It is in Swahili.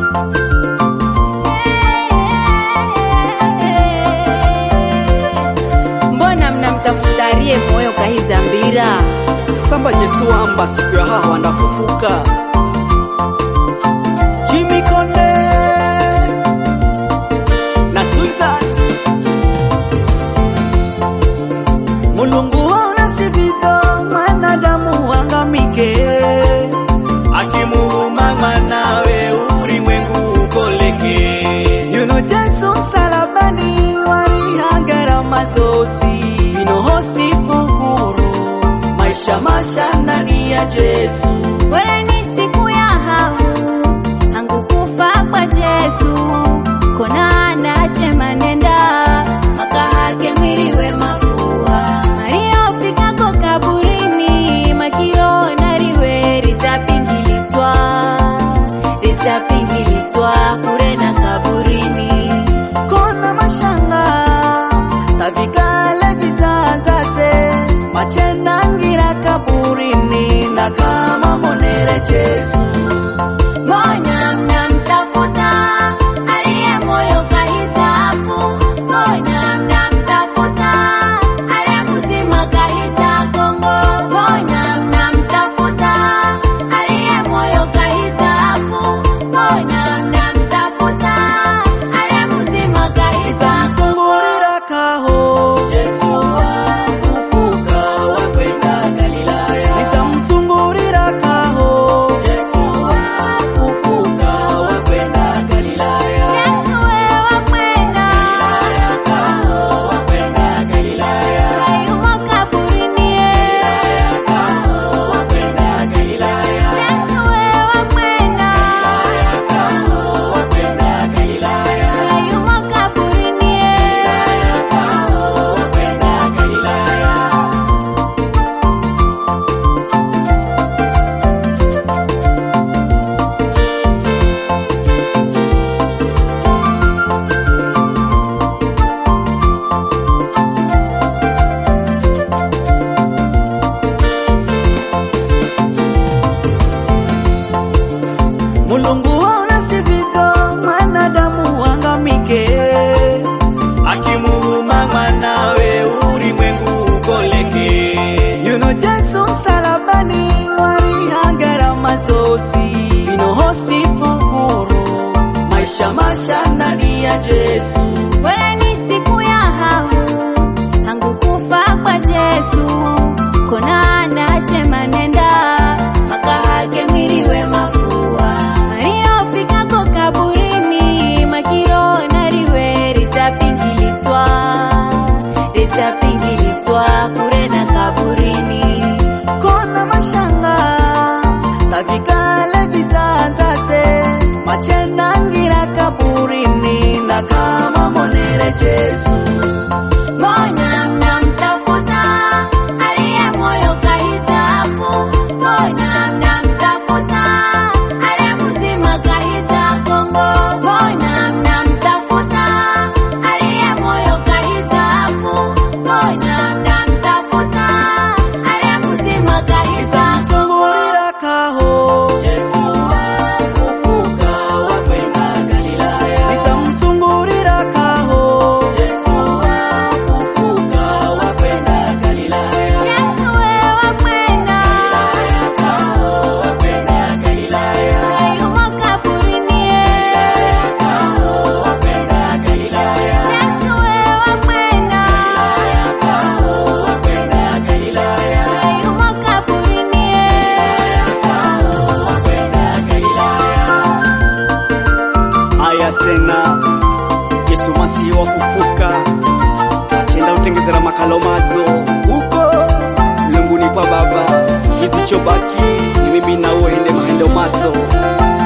mbona mnamtafutarie moyo kahizambira samba Jesu amba siku ya haha wandafufuka Jimmy Konde na Susan Mulungu waona sivyo mwanadamu wangamike akimuuma mwanawe ulimwengu ukoleke yuno Jesu msalabani walihangara mazosi vinohosi fuhuru maisha masha ndani ya Jesu bora ni siku ya hamu hangu kufa kwa Jesu kona anache manenda makahake mwiliwe mafuha mariyofikako kaburini makiro nariwe ritapingiliswa ritapingiliswa kure na kaburini kona mashanga tavikale vizanzaze machenangira kaburini na kama monere Jesu Mbona mnamtafuta aliye moyo kahisafu? Mbona mnamtafuta aliye mzima kahisa Kongo? Mbona mnamtafuta aliye moyo kahisafu? Mbona mnamtafuta aliye mzima kahisa Mzungurira kaho Jesu wafufuka wakwenda Galilaya Nitamzungurira kaho Jesu wafufuka wakwenda Galilaya Yesu wewe wakwenda kaho wakwenda Galilaya hayumo kaburini kaho wakwenda Galilaya Yesu wewe wakwenda kaho wakwenda Galilaya hayumo kaburini kaho wakwenda Galilaya Mulungu waona sivyo mwanadamu wangamike, akimuuma mwanawe ulimwengu ukoleke. Yuno Jesu msalabani walihangara mazosi vinohosi fuhuru maisha masha ndani ya Jesu bora ni siku ya hamu hangu kufa kwa Jesu kona anache manenda makahake mwiliwe mafua mariyofikako kaburini makiro nariwe ritapingiliswa ritapingiliswa kure na kaburini kona mashanga tavikale vizanzaze machenangira kaburini na kama monere Jesu Mbona mnamtafuta aliye moyo kahisafu? Mbona mnamtafuta aliye mzima kahisa Kongo? Mbona mnamtafuta aliye moyo kahisafu? Mbona mnamtafuta aliye mzima kahisa Mzungurira kaho Jesu wafufuka wakwenda Galilaya Nitamzungurira kaho Jesu wafufuka wakwenda Galilaya Yesu wewe wakwenda kaho wakwenda Galilaya hayumo kaburini kaho wakwenda Galilaya Yesu wewe wakwenda kaho wakwenda Galilaya hayumo kaburini kaho wakwenda Galilaya Aya sena Yesu masihi wa kufuka achenda utengezera makalo madzo uko mlunguni kwa baba kiti chobaki ni mimi nawe hende mahendo madzo